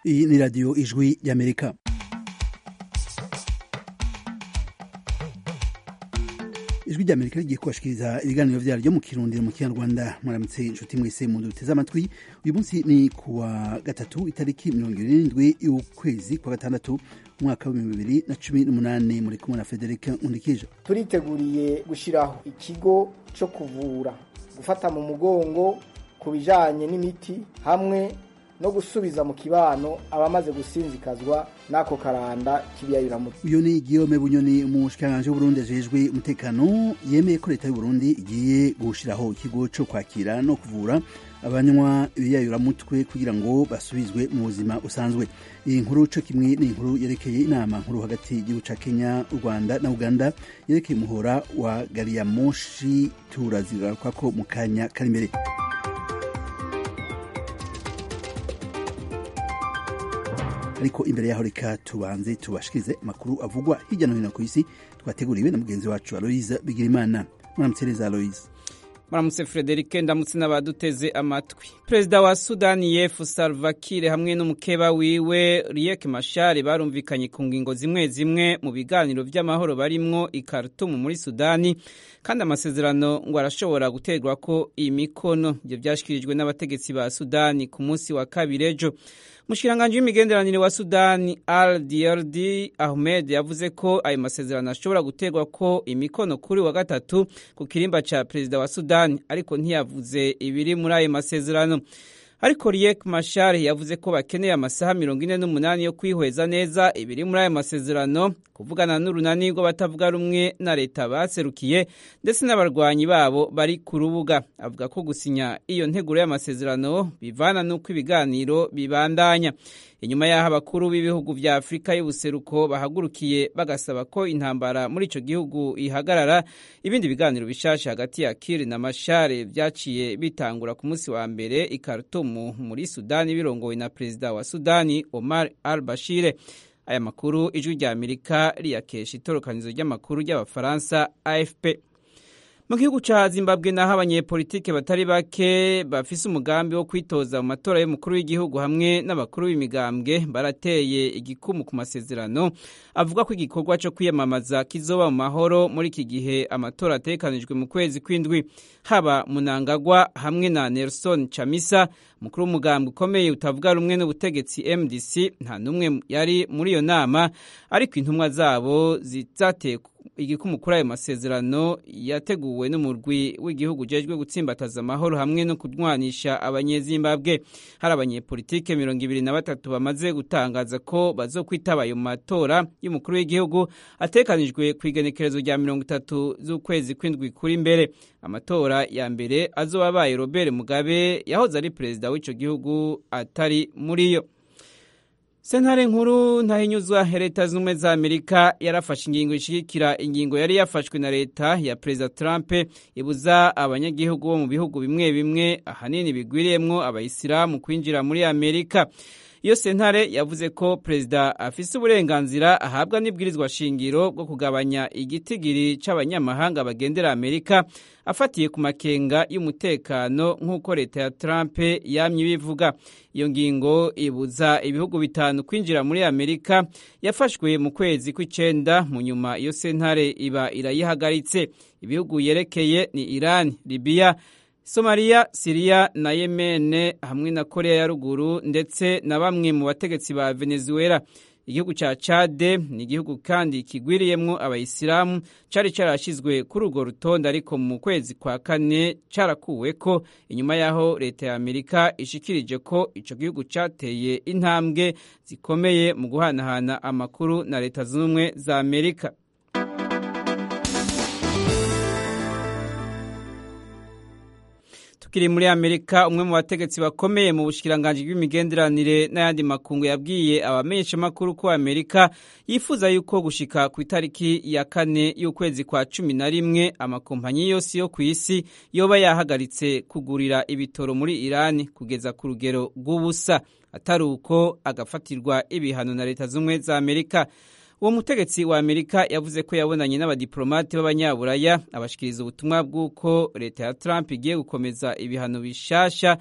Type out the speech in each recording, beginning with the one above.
iyi ni radiyo ijwi ry'amerika ijwi ry'amerika rigiye kubashikiriza ibiganiro vyaryo mu kirundi mu kinyarwanda muramutse inshuti mwese mu duteze amatwi uyu munsi ni kuwa gatatu itariki mirongo irindwi y'ukwezi kwa gatandatu umwaka w'ibihumbi bibiri na cumi n'umunani muri kumwe na federike nkundikije turiteguriye gushyiraho ikigo cyo kuvura gufata mu mugongo ku bijyanye n'imiti hamwe no gusubiza mu kibano abamaze gusinzikazwa n'ako karanda k'ibiyayuramutwe uyu ni Guillaume Bunyoni umushikiranganji w'Uburundi ajejwe umutekano yemeye ko leta y'Uburundi igiye gushiraho ikigo co kwakira no kuvura abanywa ibiyayuramutwe kugira ngo basubizwe mu buzima usanzwe iyi nkuru co kimwe ni inkuru yerekeye inama nkuru hagati y'igihugu ca Kenya u Rwanda na Uganda yerekeye umuhora wa gari ya moshi turazigarukwako mu kanya kari imbere ariko imbere yaho reka tubanze tubashikirize amakuru avugwa hirya no hino ku isi twateguriwe na mugenzi wacu Aloise Bigirimana muramutse neza Aloise muramutse Frederic ndamutse n'abaduteze amatwi perezida wa Sudani Yefu Salva Kiir hamwe n'umukeba wiwe Riek Machar barumvikanye ku ngingo zimwe zimwe mu biganiro vy'amahoro barimwo i Khartoum muri Sudani kandi amasezerano ngo arashobora guterwa ko imikono ivyo vyashikirijwe n'abategetsi ba Sudani ku munsi wa kabiri ejo Mushikiranganji w'imigenderanire wa Sudani Al Dierdi Ahmed yavuze ko ayo masezerano ashobora guterwa ko imikono kuri wa gatatu ku kirimba ca perezida wa Sudani ariko ntiyavuze ibiri muri ayo masezerano ariko Riek Machar yavuze ko bakeneye amasaha mirongo ine n'umunani yo kwihweza neza ibiri muri ayo masezerano kuvugana n'urunani rw'abatavuga rumwe na leta baserukiye ndetse n'abarwanyi babo bari ku rubuga avuga ko gusinya iyo nteguro y'amasezerano bivana n'uko ibiganiro bibandanya inyuma y'aho abakuru b'ibihugu vya afurika y'ubuseruko bahagurukiye bagasaba ko intambara muri ico gihugu ihagarara ibindi biganiro bishasha hagati ya Kiir na Machar vyaciye bitangura ku munsi wa mbere i Khartoum muri Sudani birongowe na perezida wa Sudani Omar al-Bashir aya makuru ijwi rya Amerika riyakesha itorokanizo ry'amakuru ry'abafaransa AFP mu gihugu ca Zimbabwe naho abanyepolitike batari bake bafise umugambi wo kwitoza mu matora y'umukuru w'igihugu hamwe n'abakuru b'imigambwe barateye igikumu ku masezerano avuga ko igikorwa co kwiyamamaza kizoba mu mahoro muri iki gihe amatora ategekanijwe mu kwezi kw'indwi haba Munangagwa hamwe na Nelson Chamisa mukuru w'umugambwe ukomeye utavuga rumwe n'ubutegetsi MDC nta n'umwe yari muri iyo nama ariko intumwa zabo zizateye igikumu kuri ayo masezerano yateguwe n'umurwi w'igihugu ujejwe gutsimbataza amahoro hamwe no kurwanisha abanyezimbabwe hari abanyepolitike mirongo ibiri na batatu bamaze gutangaza ko bazokwitaba ayo matora y'umukuru w'igihugu atekanijwe ku igenekerezo rya mirongo itatu z'ukwezi kw'indwi kuri mbere amatora ya mbere azoba abaye Robert Mugabe yahoze ari perezida w'ico gihugu atari muri yo sentare nkuru ntahinyuzwa leta z'ubumwe za amerika yarafashe ingingo ishigikira ingingo yari yafashwe na leta ya perezida trump ibuza abanyagihugu bo mu bihugu bimwe bimwe ahanini bigwiriyemwo abayisilamu kwinjira muri amerika iyo sentare yavuze ko perezida afise uburenganzira ahabwa n'ibwirizwa shingiro bwo kugabanya igitigiri c'abanyamahanga bagendera amerika afatiye ku makenga y'umutekano nk'uko leta ya Trump yamye ibivuga iyo ngingo ibuza ibihugu bitanu kwinjira muri Amerika yafashwe mu kwezi kw'icenda mu nyuma iyo sentare iba irayihagaritse ibihugu yerekeye ni Iran, Libya Somalia, Syria na Yemen hamwe na Korea ya ruguru ndetse na bamwe mu bategetsi ba Venezuela igihugu ca Chade ni igihugu kandi kigwiriyemwo abayisilamu cari carashizwe kuri urwo rutonde ariko mu kwezi kwa kane carakuweko inyuma yaho leta ya Amerika ishikirije ko ico gihugu cateye intambwe zikomeye mu guhanahana amakuru na leta z'ubumwe za Amerika tukiri muri Amerika umwe mu bategetsi bakomeye mu bushikiranganje bw'imigenderanire n'ayandi makungu yabwiye abamenyesha makuru ko Amerika yifuza yuko gushika ku itariki ya kane y'ukwezi kwa cumi na rimwe amakompanyi yose yo ku isi yoba yahagaritse kugurira ibitoro muri Irani kugeza ku rugero rw'ubusa atari uko agafatirwa ibihano na leta z'ubumwe za Amerika uwo mutegetsi wa amerika yavuze ko yabonanye n'abadiplomate b'abanyaburaya abashikiriza ubutumwa bw'uko leta ya trump igiye gukomeza ibihano bishasha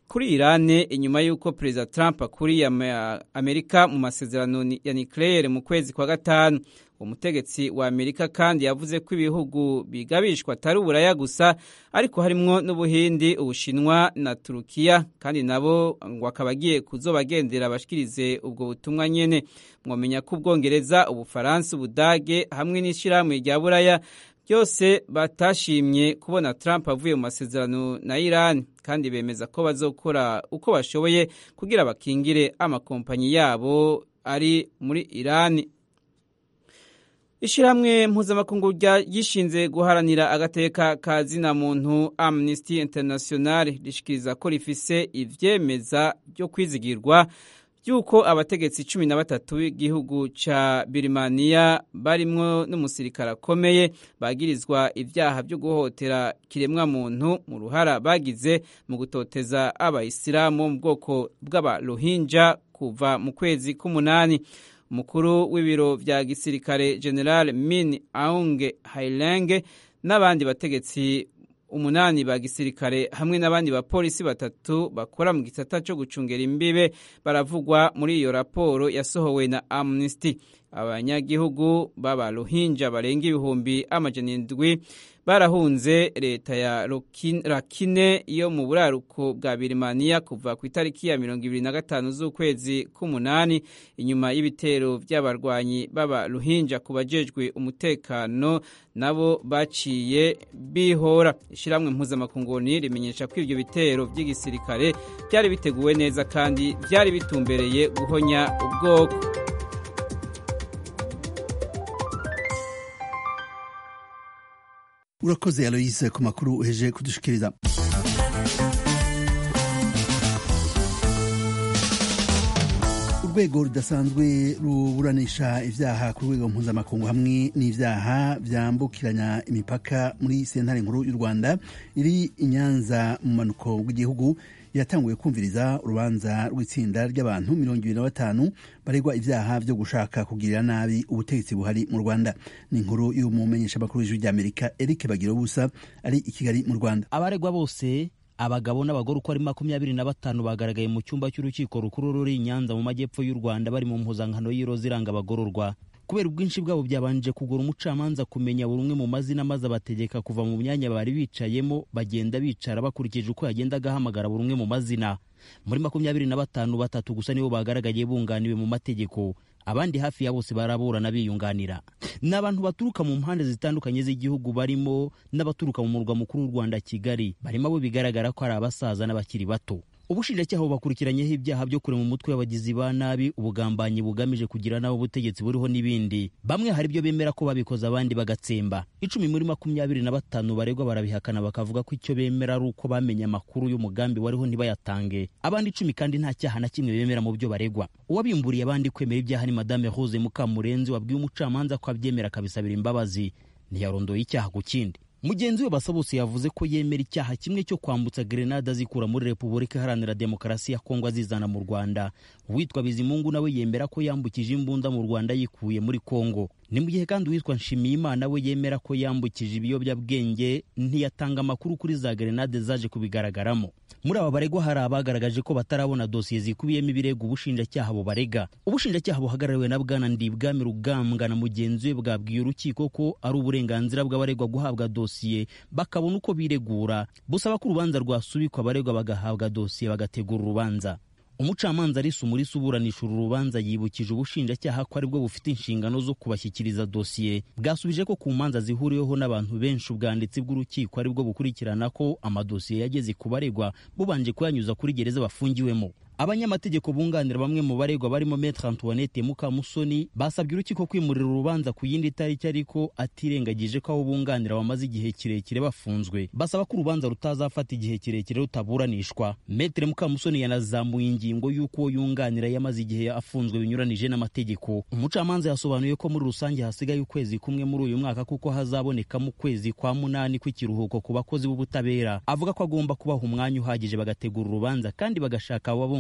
kuri irani inyuma y'uko perezida trump akuriye amerika mu masezerano ya nucleaire mu kwezi kwa gatanu umutegetsi wa amerika kandi yavuze ko ibihugu bigabishwa atari uburaya gusa ariko harimwo n'ubuhindi ubushinwa na turukiya kandi nabo ngo akaba agiye kuzobagendera bashikirize ubwo butumwa nyene mwomenya ko ubwongereza ubufaransa ubudage hamwe n'ishyirahamwe rya buraya byose batashimye kubona Trump avuye mu masezerano na Iran kandi bemeza ko bazokora uko bashoboye kugira bakingire amakompanyi yabo ari muri Iran Ishiramwe mpuzamakungu gishinze guharanira agateka ka zina muntu Amnesty International rishikiriza ko rifise ivyemeza byo kwizigirwa yuko abategetsi cumi na batatu b'igihugu ca Birimaniya barimwo n'umusirikare akomeye bagirizwa ivyaha byo guhohotera kiremwa muntu mu ruhara bagize mu gutoteza abayisilamu mu bwoko bw'abarohinja kuva mu kwezi k'umunani umukuru w'ibiro vya gisirikare General Min Aung Hlaing n'abandi bategetsi umunani ba gisirikare hamwe n'abandi bapolisi batatu bakora mu gisata cyo gucungera imbibe baravugwa muri iyo raporo yasohowe na Amnesty abanyagihugu baba Rohingya barenga ibihumbi amajana indwi barahunze leta ya Rakine yo mu buraruko bwa Birimaniya kuva ku itariki ya mirongo ibiri na gatanu z'ukwezi k'umunani inyuma y'ibitero by'abarwanyi baba Rohingya ku bajejwe umutekano nabo baciye bihora ishyirahamwe mpuzamakunguni rimenyesha ko ibyo bitero by'igisirikare byari biteguwe neza kandi byari bitumbereye guhonya ubwoko urakoze aloyise ku makuru uheje kudushikiriza urwego rudasanzwe ruburanisha ibyaha ku rwego mpuzamakungu hamwe n'ibyaha byambukiranya imipaka muri sentare nkuru y'u rwanda iri i nyanza mu manuko w'igihugu yatanguye kumviriza urubanza rw'itsinda ry'abantu mirongo ibiri na batanu baregwa ibyaha byo gushaka kugirira nabi ubutegetsi buhari mu rwanda ni inkuru y'umumenyeshamakuru w'ijwi ry'amerika eric bagirobusa ari i kigali mu rwanda abaregwa bose abagabo n'abagore uko ari makumyabiri na batanu bagaragaye mu cyumba cy'urukiko rukuru ruri i nyanza mu majyepfo y'u rwanda bari mu mpuzankano y'iroza iranga abagororwa kubera ubwinshi bwabo byabanje kugura umucamanza kumenya buri umwe mu mazina maze abategeka kuva mu myanya bari bicayemo bagenda bicara bakurikije uko yagendaga ahamagara buri umwe mu mazina muri makumyabiri na batanu batatu gusa nibo bagaragaye bunganiwe mu mategeko abandi hafi ya bose baraburana biyunganira ni abantu baturuka mu mpande zitandukanye z'igihugu barimo n'abaturuka mu murwa mukuru w'u rwanda kigali barimo abo bigaragara ko ari abasaza n'abakiri bato ubushinjacyaha bubakurikiranyeho ibyaha byo kurema umutwe w'abagizi ba nabi ubugambanyi bugamije kugira nabo ubutegetsi buriho n'ibindi bamwe hari ibyo bemera ko babikoze abandi bagatsemba icumi muri makumyabiri na batanu baregwa barabihakana bakavuga ko icyo bemera ari uko bamenye amakuru y'umugambi wariho ntibayatange abandi icumi kandi nta cyaha na kimwe bemera mu byo baregwa uwabimburiye abandi kwemera ibyaha ni madame rose mukamurenzi wabwiye umucamanza ko abyemera akabisabira imbabazi ntiyarondoye icyaha ku kindi mugenzi we basabose yavuze ko yemera icyaha kimwe cyo kwambutsa grenade azikura muri repubulika iharanira demokarasi ya kongo azizana mu rwanda uwitwa bizimungu nawe yemera ko yambukije imbunda mu rwanda yikuye muri kongo ni mu gihe kandi uwitwa nshimiyimana we yemera ko yambukije ibiyobyabwenge ntiyatanga amakuru kuri za grenade zaje kubigaragaramo muri aba baregwa hari abagaragaje ko batarabona dosiye zikubiyemo ibirego ubushinjacyaha bubarega ubushinjacyaha buhagarariwe na bwana ndibwami rugambwa na mugenzi we bwabwiye urukiko ko ari uburenganzira bw'abaregwa guhabwa dosiye bakabona uko biregura busaba ko urubanza rwasubikwa abaregwa bagahabwa dosiye bagategura urubanza umucamanza arisa umurisa uburanisha uru rubanza yibukije ubushinjacyaha ko aribwo bufite inshingano zo kubashyikiriza dosiye bwasubije ko ku manza zihuriweho n'abantu benshi ubwanditsi bw'urukiko aribwo bukurikirana ko amadosiye yageze ku baregwa bubanje kuyanyuza kuri gereza bafungiwemo abanyamategeko bunganira bamwe mu baregwa barimo Maître Antoinette Mukamusoni basabye urukiko kwimurira urubanza ku yindi tariki ariko atirengagije ko abo bunganira bamaze igihe kirekire bafunzwe basaba ko urubanza rutazafata igihe kirekire rutaburanishwa Maître Mukamusoni yanazamuye ingingo y'uko uwo yunganira yamaze igihe afunzwe binyuranije n'amategeko umucamanza yasobanuye ko muri rusange hasigaye ukwezi kumwe muri uyu mwaka kuko hazabonekamo ukwezi kwa munani kw'ikiruhuko ku bakozi b'ubutabera avuga ko agomba kubaha umwanya uhagije bagategura urubanza kandi bagashaka ababunganira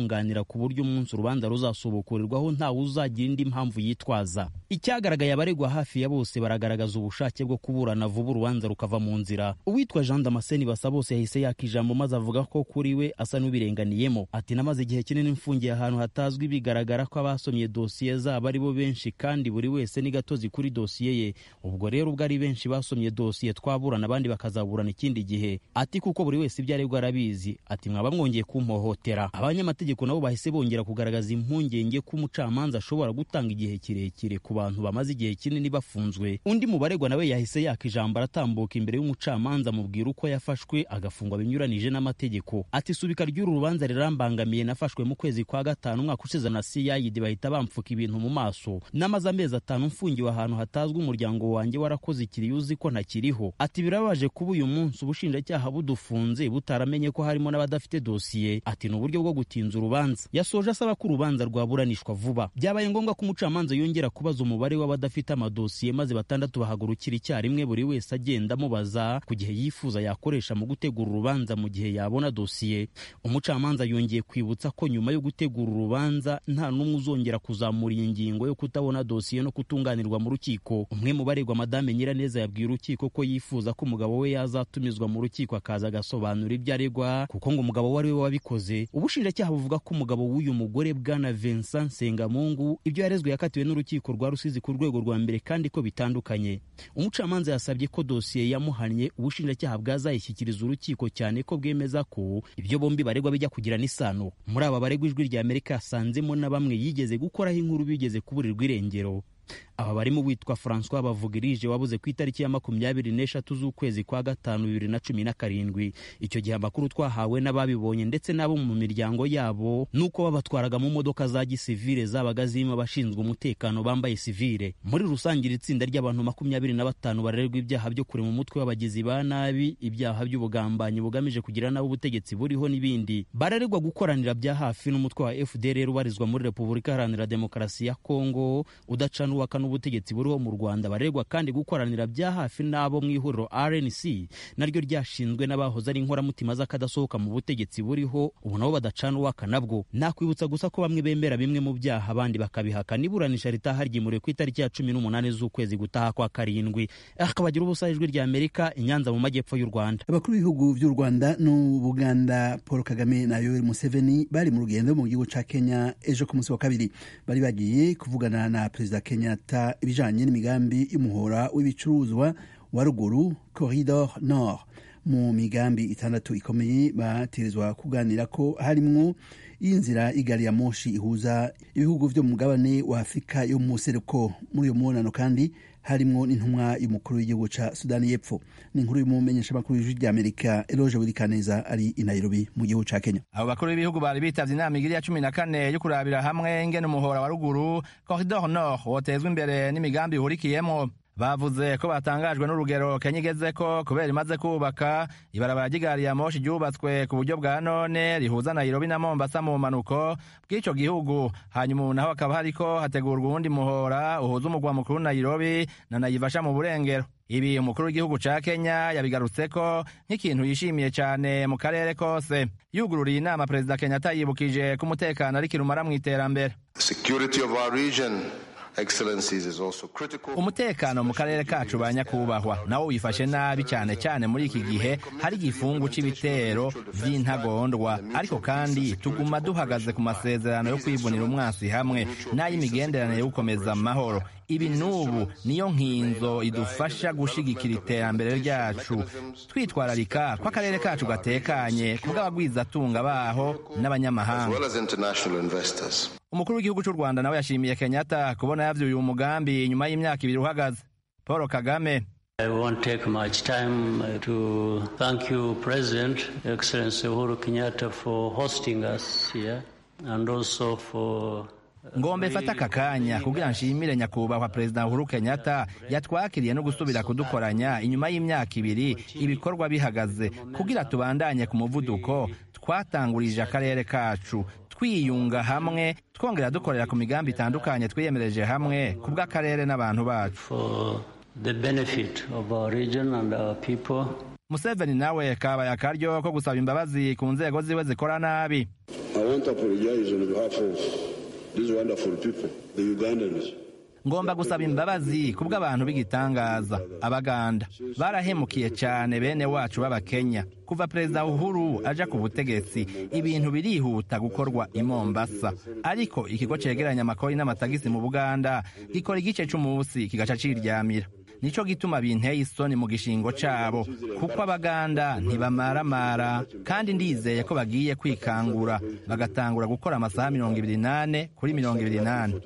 abamwunganira ku buryo umunsi urubanza ruzasubukurirwaho ntawe uzagira indi mpamvu yitwaza icyagaragaye abaregwa hafi ya bose baragaragaza ubushake bwo kuburana vuba urubanza rukava mu nzira uwitwa jean damascene basa bose yahise yaka ijambo maze avuga ko kuri we asa n'ubirenganiyemo ati namaze igihe kinini mfungiye ahantu hatazwi bigaragara ko abasomye dosiye zabo ari bo benshi kandi buri wese ni gatozi kuri dosiye ye ubwo rero ubwo ari benshi basomye dosiye twaburana abandi bakazaburana ikindi gihe ati kuko buri wese ibyo aregwa arabizi ati mwaba mwongeye kumpohotera abanyamategeko nabo bahise bongera kugaragaza impungenge ko umucamanza ashobora gutanga igihe kirekire ku bantu bamaze igihe kinini bafunzwe undi mu baregwa nawe yahise yaka ijambo aratambuka imbere y'umucamanza amubwira uko yafashwe agafungwa binyuranije n'amategeko ati subika ry'uru rubanza rirambangamiye nafashwe mu kwezi kwa gatanu umwaka ushize na cid bahita bamfuka ibintu mu maso namaze amezi atanu mfungiwe ahantu hatazwi umuryango wanjye warakoze ikiriyo uzi ko ntakiriho ati birababaje kuba uyu munsi ubushinjacyaha budufunze butaramenye ko harimo n'abadafite dosiye ati ni uburyo bwo gutinza urubanza yasoje asaba ko urubanza rwaburanishwa vuba byabaye ngombwa ko umucamanza yongera kubaza umubare w'abadafite amadosiye maze batandatu bahagurukira icyarimwe buri wese agenda amubaza ku gihe yifuza yakoresha mu gutegura urubanza mu gihe yabona dosiye umucamanza yongeye kwibutsa ko nyuma yo gutegura urubanza nta n'umwe uzongera kuzamura iyi ngingo yo kutabona dosiye no kutunganirwa mu rukiko umwe mu baregwa madame nyiraneza yabwiye urukiko ko yifuza ko umugabo we yazatumizwa mu rukiko akaza agasobanura ibyo aregwa kuko ngo umugabo we ari we wabikoze ubushinjacyaha buvuga ko umugabo w'uyu mugore bwana Vincent Sengamungu ibyo yarezwe yakatiwe n'urukiko rwa Rusizi ku rwego rwa mbere kandi ko bitandukanye umucamanza yasabye ko dosiye yamuhannye ubushinjacyaha bwazayishyikiriza urukiko cyane ko bwemeza ko ibyo bombi baregwa bijya kugira n'isano muri aba baregwa ijwi rya Amerika yasanzemo na bamwe yigeze gukoraho inkuru bigeze kuburirwa irengero aba barimo uwitwa francois bavugirije wabuze ku itariki ya makumyabiri n'eshatu z'ukwezi kwa gatanu bibiri na cumi na karindwi icyo gihe amakuru twahawe n'ababibonye ndetse n'abo mu miryango yabo nuko babatwaraga mu modoka za gisivire zabaga zirimo abashinzwe umutekano bambaye sivire muri rusange iri tsinda ry'abantu makumyabiri na batanu barererwa ibyaha byo kurema umutwe w'abagizi ba nabi ibyaha by'ubugambanyi bugamije kugira nabi ubutegetsi buriho n'ibindi barererwa gukoranira bya hafi n'umutwe wa fdr ubarizwa muri repubulika iharanira demokarasi ya kongo udacana uwaka n'ubutegetsi buriho mu rwanda baregwa kandi gukoranira bya hafi n'abo mu ihuriro rnc naryo ryashinzwe n'abahoze ari inkoramutima z'akadasohoka mu butegetsi buriho ubu nabo badacana uwaka nabwo nakwibutsa gusa ko bamwe bemera bimwe mu byaha abandi bakabihakana iburanisha ritaha ryimuriwe ku itariki ya cumi n'umunani z'ukwezi gutaha kwa karindwi akabagira ubusa ijwi rya amerika inyanza mu majyepfo y'u rwanda abakuru b'ibihugu by'u rwanda n'ubuganda paul kagame na yoweri museveni bari mu rugendo mu gihugu ca kenya ejo ku munsi wa kabiri bari bagiye kuvugana na perezida kenyatta ibijanye n'imigambi y'umuhora w'ibicuruzwa wa ruguru corridor nord mu migambi itandatu ikomeye bategerezwa kuganira ko harimwo y'inzira y'igari ya moshi ihuza ibihugu vyo mu mugabane wa afurika yo mu seruko muri uyo mubonano kandi harimwo n'intumwa y'umukuru w'igihugu ca sudani y'epfo ni inkuru y'umumenyeshamakuru w'ijwi ry'amerika eloge wirikaneza ari i nairobi mu gihugu ca kenya abo bakuru b'ibihugu bari bitavye inama igiri ya cumi na kane yo kurabira hamwe ingene umuhora wa ruguru corridor nord wotezwa imbere n'imigambi ihurikiyemwo bavuze ko batangajwe n'urugero kenya igezeko kubera imaze kubaka ibarabara ry'igari ya moshi ryubatswe ku buryo bwa none rihuza nairobi na mombasa mu manuko bw'ico gihugu hanyuma ubu naho hakaba hariko hategurwa uwundi muhora uhuza umugwa mukuru nairobi na nayivasha mu burengero ibi umukuru w'igihugu ca kenya yabigarutseko nk'ikintu yishimiye cane mu karere kose yugururiye inama perezida kenyatta yibukije ko umutekano ari kirumara mw'iterambere umutekano mu karere kacu ba nyakubahwa nawo wifashe nabi cyane cyane muri iki gihe hari igifungu c'ibitero vy'intagondwa ariko kandi tuguma duhagaze ku masezerano yo kwivunira umwasi hamwe n'ay'imigenderanire yo gukomeza amahoro ibi n'ubu niyo nkinzo idufasha gushigikira iterambere ryacu twitwararika ko akarere kacu gatekanye kubw'abagwizatunga baho n'abanyamahanga umukuru w'igihugu cy'u rwanda nawe yashimiye kenyatta kubona yavyuye umugambi nyuma y'imyaka ibiri uhagaze paul kagame I won't take much time to thank you, President, Excellency Uhuru Kenyatta, for hosting us here and also for ngombe fata aka kanya kugira nshimire nyakubahwa perezida uhuru kenyatta yatwakiriye no gusubira kudukoranya inyuma y'imyaka ibiri ibikorwa bihagaze kugira tubandanye ku muvuduko twatangurije akarere kacu twiyunga hamwe twongera dukorera ku migambi itandukanye twiyemereje hamwe ku bw'akarere n'abantu bacu the benefit of our region and our people museveni nawe kabaye akaryo ko gusaba imbabazi ku nzego ziwe zikora nabi I want to apologize on behalf of these wonderful people, the Ugandans. ngomba gusaba imbabazi kubw'abantu b'igitangaza abaganda barahemukiye cyane bene wacu b'abakenya kuva perezida uhuru aja ku butegetsi ibintu birihuta gukorwa i mombasa ariko ikigo cegeranya amakori n'amatagisi mu buganda gikora igice c'umunsi kigaca ciryamira nico gituma binteye isoni mu gishingo cabo kuko abaganda ntibamaramara kandi ndizeye ko bagiye kwikangura bagatangura gukora amasaha mirongo ibiri nane kuri mirongo ibiri nane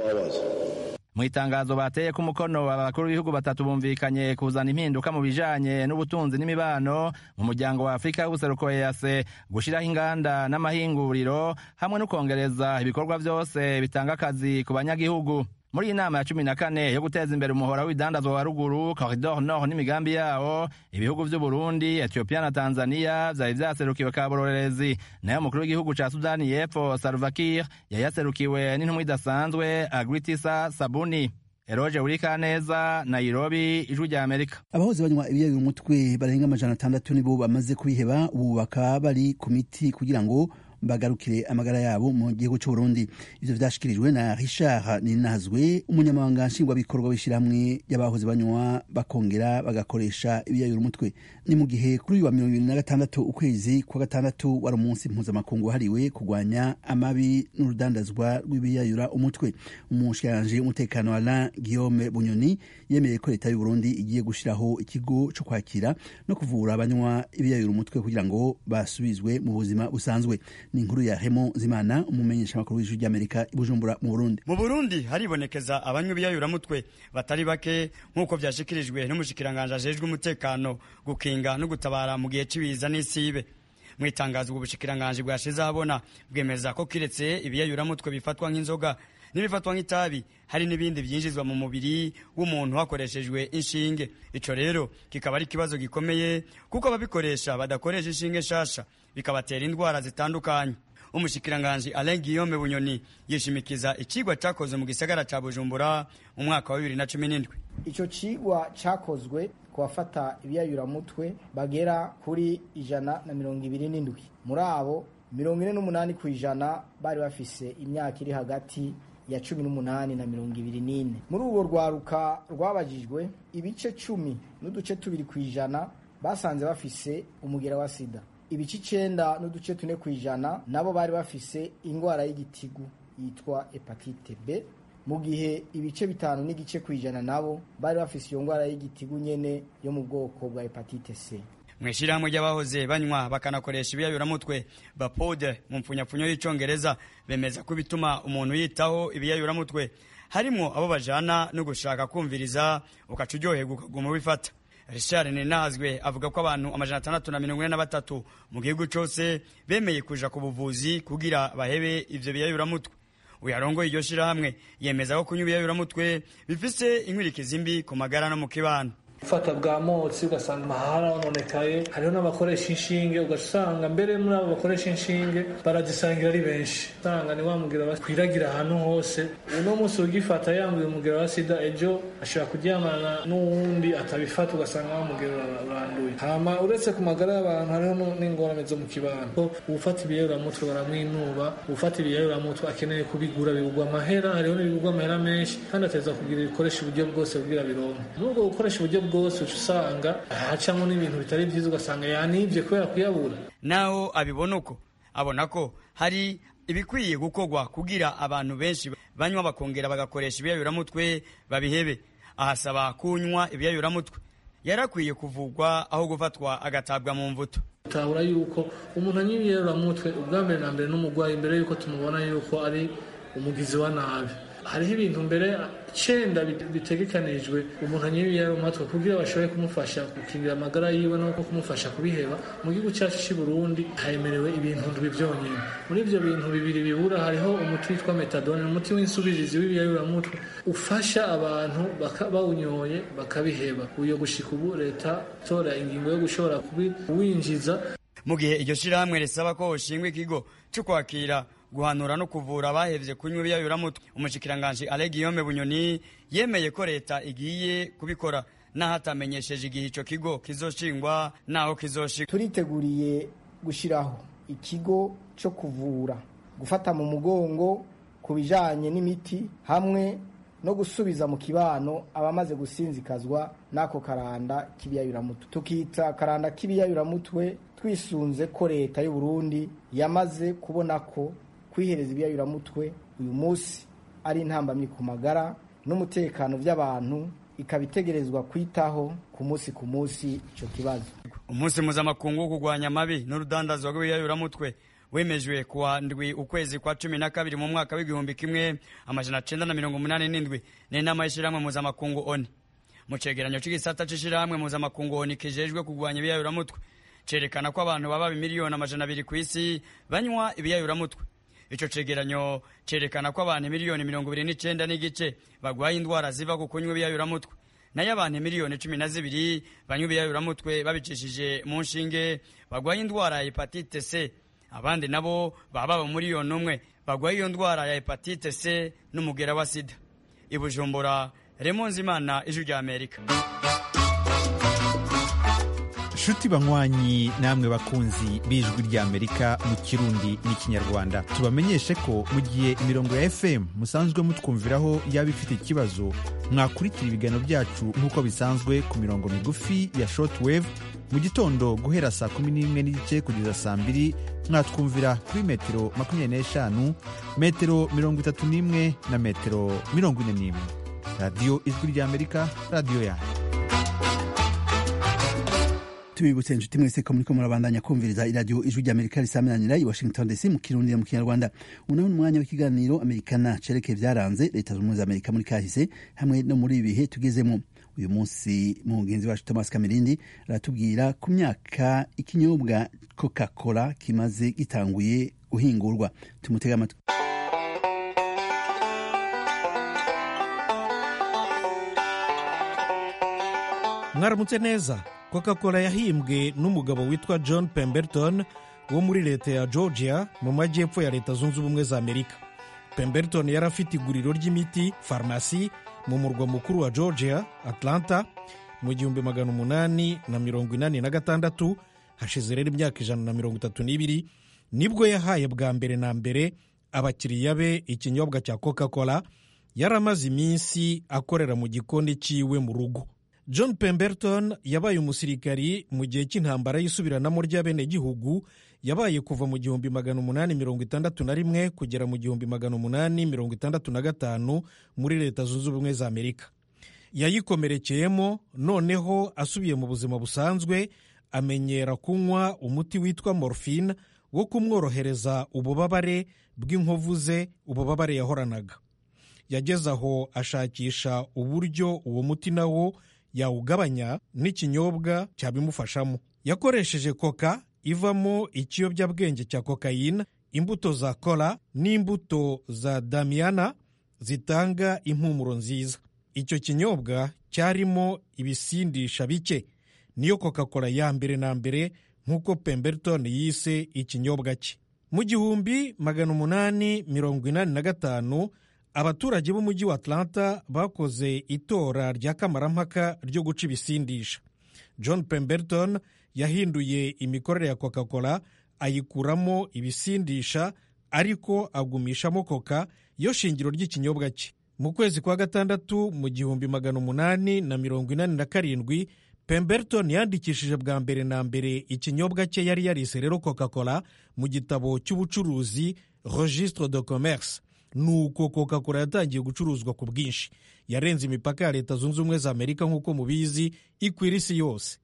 mu itangazo bateye ku mukono abakuru b'ibihugu batatu bumvikanye kuzana impinduka mu bijanye n'ubutunzi n'imibano mu muryango wa afurika y'ubuseruko ease gushiraho inganda n'amahinguriro hamwe no kongereza ibikorwa vyose bitanga akazi ku banyagihugu muri iyi nama ya cumi na kane yo guteza imbere umuhora w'ibidandazwa wa ruguru corridor nord n'imigambi yawo ibihugu vy'uburundi ethiopia na tanzania vyari vyaserukiwe kabororerezi nayo umukuru w'igihugu ca sudani y'epfo salvakir yari yaserukiwe n'intumwa idasanzwe agritisa sabuni eroje urikaneza nairobi ijwi rya amerika abahoze banywa ibiyayura umutwe barenga amajana atandatu nibo bamaze kubiheba ubu bakaba bari ku miti kugira ngo bagarukire amagara yabo mu gihugu cy'u Burundi ivyo vyashikirijwe na Richard Ninazwe umunyamabanga nshingwabikorwa w'ishyirahamwe y'abahoze banywa bakongera bagakoresha ibiyayura umutwe ni mu gihe kuri uyu wa mirongo ibiri na gatandatu ukwezi kwa gatandatu wari umunsi mpuzamakungu wahariwe kurwanya amabi n'urudandazwa rw'ibiyayura umutwe umushikiranganji w'umutekano Alain Guillaume Bunyoni yemeye ko leta y'u Burundi igiye gushiraho ikigo co kwakira no kuvura abanywa ibiyayura umutwe kugira ngo basubizwe mu buzima busanzwe ni inkuru ya Hemo Zimana umumenyesha makuru w'ijwi ry'Amerika i Bujumbura mu Burundi mu Burundi haribonekeza abanywa ibiyayuramutwe batari bake nk'uko vyashikirijwe n'umushikiranganje ajejwe umutekano gukinga no gutabara mu gihe c'ibiza n'isibe mu itangazo ubwo bushikiranganje bwashize ahabona bwemeza ko kiretse ibiyayuramutwe bifatwa nk'inzoga n'ibifatwa nk'itabi hari n'ibindi byinjizwa mu mubiri w'umuntu hakoreshejwe inshinge ico rero kikaba ari ikibazo gikomeye kuko ababikoresha badakoresha inshinge nshasha bikabatera indwara zitandukanye umushikiranganji Alain Guillaume Bunyoni yishimikiza icigwa cakozwe mu gisagara ca Bujumbura mu mwaka wa 2017 ico cigwa cakozwe ku bafata ibiyayuramutwe bagera kuri ijana na mirongo ibiri n'indwi muri abo mirongo ine n'umunani ku ijana bari bafise imyaka iri hagati ya cumi n'umunani na mirongo ibiri n'ine muri urwo rwaruka rwabajijwe ibice cumi n'uduce tubiri ku ijana basanze bafise umugera wa sida ibice icenda n'uduce tune ku ijana nabo bari bafise indwara y'igitigu yitwa hepatite b mu gihe ibice bitanu n'igice ku ijana nabo bari bafise iyo ndwara y'igitigu nyene yo mu bwoko bwa hepatite c mw'ishirahamwe ry'abahoze banywa bakanakoresha ibiyayuramutwe bapode mu mpfunyapfunyo y'icongereza bemeza ko bituma umuntu yitaho ibiyayuramutwe harimwo abo bajana no gushaka kumviriza ukaca uryoherwa ukaguma ubifata richard ninazwe avuga ko abantu amajana atandatu na mirongo ine na batatu mu gihugu cose bemeye kuja ku buvuzi kugira bahebe ivyo biyayuramutwe uyarongoye iryo shirahamwe yemeza ko kunywa ibiyayuramutwe bifise inkwirikizi mbi ku magara no mu kibano gufata bwa motsi ugasanga amahara hononekaye hariho n'abakoresha inshinge ugasanga mbere muri abo bakoresha inshinge barazisangira ari benshi usanga ni wamugira bakwiragira ahantu hose uno munsi ugifata yambuye umugero wa sida ejo ashobora kuryamana n'uwundi atabifata ugasanga wamugero uranduye hama uretse ku magara y'abantu hariho n'ingorane zo mu kibano uwufata ibiyayuramutwe baramwinuba uwufata ibiyayuramutwe akeneye kubigura bigurwa amahera hariho n'ibigurwa amahera menshi kandi ateza kugira ibikoresha uburyo bwose kugira bironke n'ubwo gukoresha uburyo bwose uca usanga hacamo n'ibintu bitari byiza ugasanga yanibye kubera kuyabura naho abibona uko abona ko hari ibikwiye gukorwa kugira abantu benshi banywa bakongera bagakoresha ibiyayuramutwe babihebe ahasaba kunywa ibiyayuramutwe yarakwiye kuvugwa aho gufatwa agatabwa mu mvuto utabura yuko umuntu anywa ibiyayuramutwe ubwa mbere na mbere n'umurwayi mbere yuko tumubona yuko ari umugizi wa nabi hariho ibintu mbere icenda bitegekanijwe umuntu anywa ibiyayuramutwe kugira bashobore kumufasha gukingira amagara yiwe no kumufasha kubiheba mu gihugu cyacu cy'i Burundi hemerewe ibintu ndwi byonyine muri ibyo bintu bibiri bibura hariho umuti witwa metadone umuti w'insubirizi w'ibiyayuramutwe ufasha abantu bawunyoye bakabiheba uyo gushika ubu leta tora ingingo yo gushobora kuwinjiza mu gihe iryo shirahamwe risaba ko hoshingwa ikigo cyo kwakira guhanura no kuvura abahevye kunywa ibiyayuramutwe umushikiranganji Alain Guillaume Bunyoni yemeye ko leta igiye kubikora naho atamenyesheje igihe ico kigo kizoshingwa naho kizoshika turiteguriye gushiraho ikigo cyo kuvura gufata mu mugongo ku bijyanye n'imiti hamwe no gusubiza mu kibano abamaze gusinzikazwa n'ako karanda k'ibiyayuramutwe tukita karanda k'ibiyayuramutwe twisunze ko leta y'u Burundi yamaze kubona ko kwihereza ibiyayuramutwe uyu munsi ari intambamyi ku magara n'umutekano by'abantu ikaba itegerezwa kwitaho ku munsi ku munsi icyo kibazo umunsi mpuzamakungu wo kurwanya amabi n'urudandazwa rw'ibiyayuramutwe wemejwe kuwa ndwi ukwezi kwa cumi na kabiri mu mwaka w'igihumbi kimwe amajana cenda na mirongo umunani n'indwi n'inama y'ishirahamwe mpuzamakungu oni mu cegeranyo c'igisata c'ishirahamwe mpuzamakungu oni kijejwe kurwanya ibiyayuramutwe cerekana ko abantu baba miliyoni amajana abiri ku isi banywa ibiyayuramutwe ico cegeranyo cerekana ko abantu miliyoni mirongo ibiri n'icenda n'igice bagwaye indwara ziva ku kunywa ibiyayuramutwe nayo abantu miliyoni cumi na zibiri banywa ibiyayuramutwe babicishije mu nshinge bagwaye indwara ya hepatite c abandi nabo baba baba miliyoni umwe bagwaye iyo ndwara ya hepatite c n'umugera wa sida i bujumbura remonze imana ijwi rya amerika nshuti banywanyi namwe bakunzi b'ijwi ry'amerika mu kirundi n'ikinyarwanda tubamenyeshe ko mu gihe imirongo ya fm musanzwe mutwumviraho yaba ifite ikibazo mwakurikira ibiganiro byacu nk'uko bisanzwe ku mirongo migufi ya shortwave mu gitondo guhera saa kumi n'imwe n'igice kugeza saa mbiri mwatwumvira kuri metero makumyabiri n'eshanu metero mirongo itatu n'imwe na metero mirongo ine n'imwe radiyo ijwi ry'amerika radiyo yanyu tubibutse inshuti mwese ko muriko murabandanya kumviriza iradiyo ijwi ry'amerika risaminanira i washington dc mu kirundi no mu kinyarwanda unaho umwanya w'ikiganiro amerikana cerekeye byaranze leta zunze ubumwe za amerika muri kahise hamwe no muri ibi bihe tugezemo uyu munsi mugenzi wacu thomas kamirindi aratubwira ku myaka ikinyobwa coca cola kimaze gitanguye guhingurwa tumutega amatwi mwaramutse neza coca cola yahimbwe n'umugabo witwa john pemberton wo muri leta ya georgia mu majyepfo ya leta zunze ubumwe za amerika pemberton yari afite iguriro ry'imiti farumasi mu murwa mukuru wa georgia atlanta mu gihumbi magana umunani na mirongo inani na gatandatu hashize rero imyaka ijana na mirongo itatu n'ibiri nibwo yahaye bwa mbere na mbere abakiriya be ikinyobwa cya coca cola yari amaze iminsi akorera mu gikoni cyiwe mu rugo john pemberton yabaye umusirikari mu gihe cy'intambara y'isubiranamo ry'abenegihugu yabaye kuva mu gihumbi magana umunani mirongo itandatu na rimwe kugera mu gihumbi magana umunani mirongo itandatu na gatanu muri leta zunze ubumwe za amerika yayikomerekeyemo noneho asubiye mu buzima busanzwe amenyera kunywa umuti witwa morphine wo kumworohereza ububabare bw'inkovu ze ububabare yahoranaga yageze aho ashakisha uburyo uwo muti nawo yawugabanya n'ikinyobwa cyabimufashamo yakoresheje koka ivamo ikiyobyabwenge cya kokayine imbuto za kola n'imbuto za damiyana zitanga impumuro nziza icyo kinyobwa cyarimo ibisindisha bike niyo coca cola ya mbere na mbere nk'uko pemberton yise ikinyobwa cye mu gihumbi magana umunani mirongo inani na gatanu abaturage b'umujyi wa atlanta bakoze itora rya kamarampaka ryo guca ibisindisha john pemberton yahinduye imikorere ya coca cola ayikuramo ibisindisha ariko agumishamo koka yo shingiro ry'ikinyobwa cye mu kwezi kwa gatandatu mu gihumbi magana umunani na mirongo inani na karindwi pemberton yandikishije bwa mbere na mbere ikinyobwa cye yari yarise rero coca cola mu gitabo cy'ubucuruzi registre de commerce nuko coca cola yatangiye gucuruzwa ku bwinshi yarenze imipaka ya leta zunze ubumwe za amerika nk'uko mubizi ikwira isi yose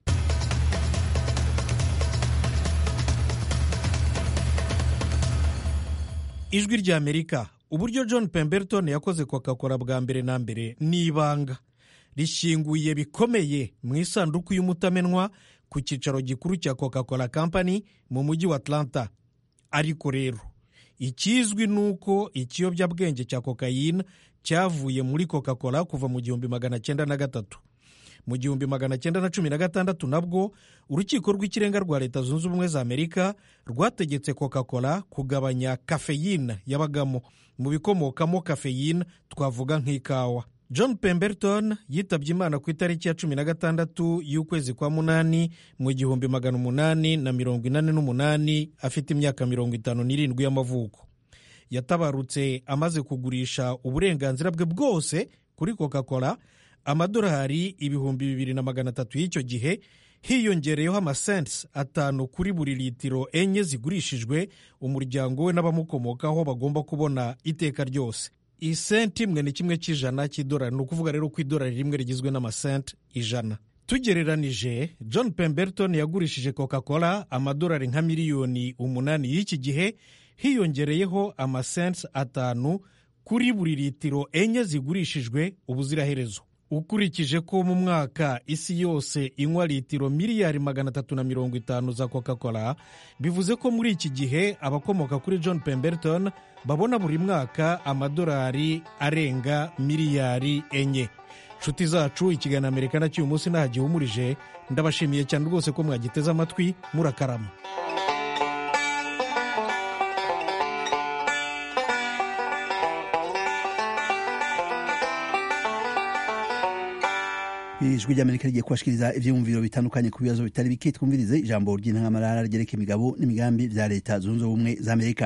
ijwi rya amerika uburyo john pemberton yakoze coca cola bwa mbere na mbere ni ibanga rishyinguye bikomeye mu isanduku y'umutamenwa ku cyicaro gikuru cya coca cola company mu mujyi wa atlanta ariko rero ikizwi ni uko ikiyobyabwenge cya kokayine cyavuye muri coca cola kuva mu gihumbi magana cyenda na gatatu mu gihumbi magana cyenda na cumi na gatandatu nabwo urukiko rw'ikirenga rwa leta zunze ubumwe za amerika rwategetse coca cola kugabanya kafeyine yabagamo mu bikomokamo kafeyine twavuga nk'ikawa john pemberton yitabye imana ku itariki ya cumi na gatandatu y'ukwezi kwa munani mu gihumbi magana umunani na mirongo inani n'umunani afite imyaka mirongo itanu n'irindwi y'amavuko yatabarutse amaze kugurisha uburenganzira bwe bwose kuri coca cola amadolari ibihumbi bibiri na magana atatu y'icyo gihe hiyongereyeho amasenti atanu kuri buri litiro enye zigurishijwe umuryango we n'abamukomokaho bagomba kubona iteka ryose isenti imwe ni kimwe cy'ijana cy'idolari ni ukuvuga rero ko idolari rimwe rigizwe n'amasenti ijana tugereranije john pemberton yagurishije coca cola amadolari nka miliyoni umunani y'iki gihe hiyongereyeho amasenti atanu kuri buri litiro enye zigurishijwe ubuziraherezo ukurikije ko mu mwaka isi yose inywa litiro miliyari magana atatu na mirongo itanu za coca cola bivuze ko muri iki gihe abakomoka kuri john pemberton babona buri mwaka amadolari arenga miliyari enye nshuti zacu ikiganiro amerika cy'uyu munsi ntaho gihumurije ndabashimiye cyane rwose ko mwagiteze amatwi murakarama ijwi ry'amerika rigiye kubashikiriza ivyiyumviro bitandukanye ku bibazo bitari bike twumvirize ijambo ry'intangamarara ryereka imigabo n'imigambi vya leta zunze ubumwe za amerika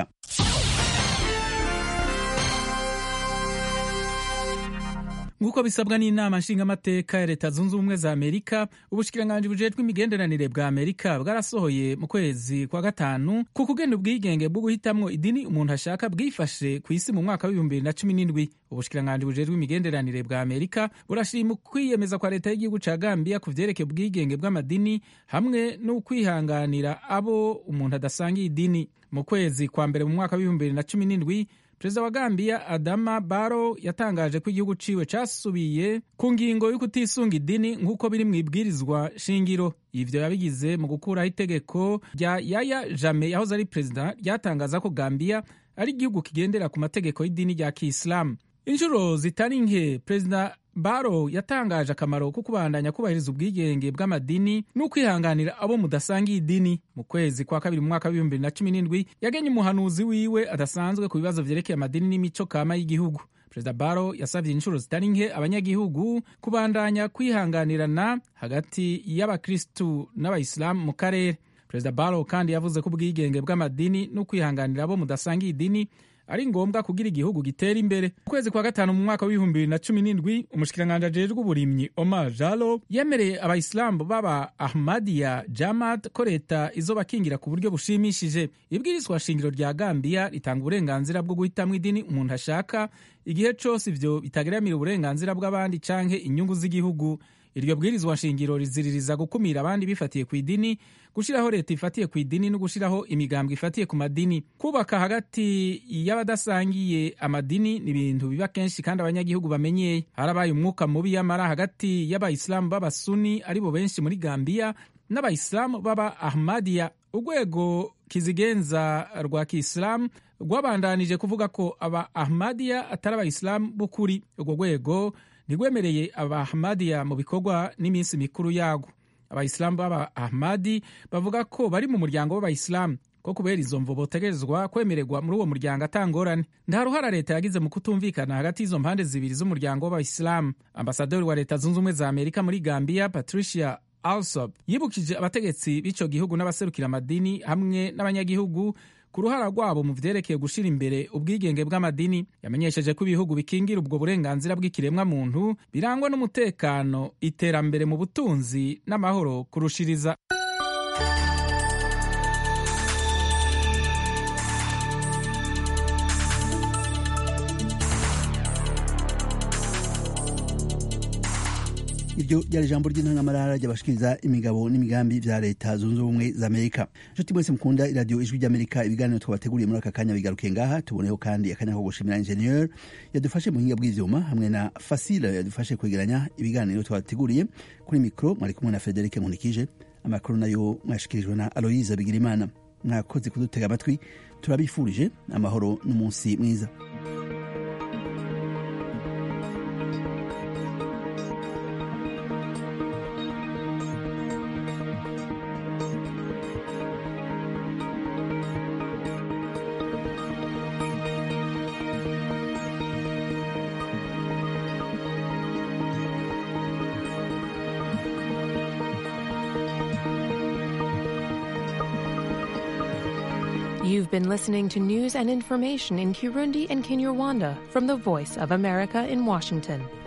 nk'uko bisabwa n'inama nshingamateka ya leta zunze ubumwe za amerika ubushikiranganji bujejwe imigenderanire bwa amerika bwarasohoye mu kwezi kwa gatanu ku kugena ubwigenge bwo guhitamwo idini umuntu ashaka bwifashe ku isi mu mwaka w'ibihumbi bibiri na cumi n'indwi ubushikiranganji bujejwe imigenderanire bwa amerika burashima ukwiyemeza kwa leta y'igihugu ca gambia ku vyerekeye ubwigenge bw'amadini hamwe n'ukwihanganira abo umuntu adasangiye idini mu kwezi kwa mbere mu mwaka w'ibihumbi bibiri na cumi n'indwi perezida wa gambiya adama baro yatangaje ko igihugu ciwe casubiye ku ngingo yo kutisunga idini nk'uko biri mu ibwirizwa shingiro ivyo yabigize mu gukuraho itegeko rya yaya jame yahoze ari perezida ryatangaza ko gambiya ari igihugu kigendera ku mategeko y'idini rya kisilamu inshuro zitari nke perezida baro yatangaje akamaro ko kubandanya kubahiriza ubwigenge bw'amadini n'ukwihanganira abo mudasangiye idini mu kwezi kwa kabiri mu mwaka w'ibihumbi bibiri na cumi n'indwi yagenye umuhanuzi wiwe adasanzwe ku bibazo vyerekeye amadini n'imico kama y'igihugu perezida baro yasavye inshuro zitari nke abanyagihugu kubandanya kwihanganirana hagati y'abakristu n'abayisilamu mu karere perezida baro kandi yavuze ko ubwigenge bw'amadini n'ukwihanganira abo mudasangiye idini ari ngombwa kugira igihugu gitera imbere mu kwezi kwa gatanu mu mwaka w'ibihumbi bibiri na cumi n'indwi umushikiranganji ajejwe uburimyi omar jalo yemereye abayisilamu b'aba ahmadiya jamad ko leta izobakingira ku buryo bushimishije ibwirizwa shingiro rya gambiya ritanga uburenganzira bwo guhitamwo idini umuntu ashaka igihe cose ivyo bitageramira uburenganzira bw'abandi canke inyungu z'igihugu iryo bwirizwa shingiro riziririza gukumira abandi bifatiye ku idini gushyiraho leta ifatiye ku idini no gushyiraho imigambwe ifatiye ku madini kubaka hagati y'abadasangiye amadini ni ibintu biba kenshi kandi abanyagihugu bamenyeye harabaye umwuka mubi yamara hagati y'abayisilamu b'abasuni aribo benshi muri gambiya n'abayisilamu b'aba ahmadiya urwego kizigenza rwa kisilamu rwabandanije kuvuga ko aba ahmadiya atari abayisilamu b'ukuri urwo rwego ntirwemereye abahmadiya mu bikorwa n'iminsi mikuru yago abayisilamu b'aba ahmadi bavuga ko bari mu muryango w'abayisilamu ko kubera izo mvo botegerezwa kwemererwa muri uwo muryango atangorane nta ruhara leta yagize mu kutumvikana hagati y'izo mpande zibiri z'umuryango w'abayisilamu ambasaderi wa leta zunze ubumwe za amerika muri gambiya patricia alsop yibukije abategetsi b'ico gihugu n'abaserukira amadini hamwe n'abanyagihugu ku ruhara rwabo mu vyerekeye gushira imbere ubwigenge bw'amadini yamenyesheje ko ibihugu bikingira ubwo burenganzira bw'ikiremwa muntu birangwa n'umutekano iterambere mu butunzi n'amahoro kurushiriza iryo ryari ijambo ry'intangamarara ry'abashikiriza imigabo n'imigambi vya leta zunze ubumwe za amerika nshuti mwese mukunda iradiyo ijwi ry'amerika ibiganiro twabateguriye muri aka kanya bigarukiye ngaha tuboneho kandi akanya ko gushimira ingenieur yadufashe mu buhinga bw'ivyuma hamwe na fasile yadufashe kwegeranya ibiganiro twabateguriye kuri mikro mwari kumwe na federike nkunikije amakuru nayo mwashikirijwe na aloyiza bigirimana mwakoze kudutega amatwi turabifurije amahoro n'umunsi mwiza You've been listening to news and information in Kirundi and Kinyarwanda from the Voice of America in Washington.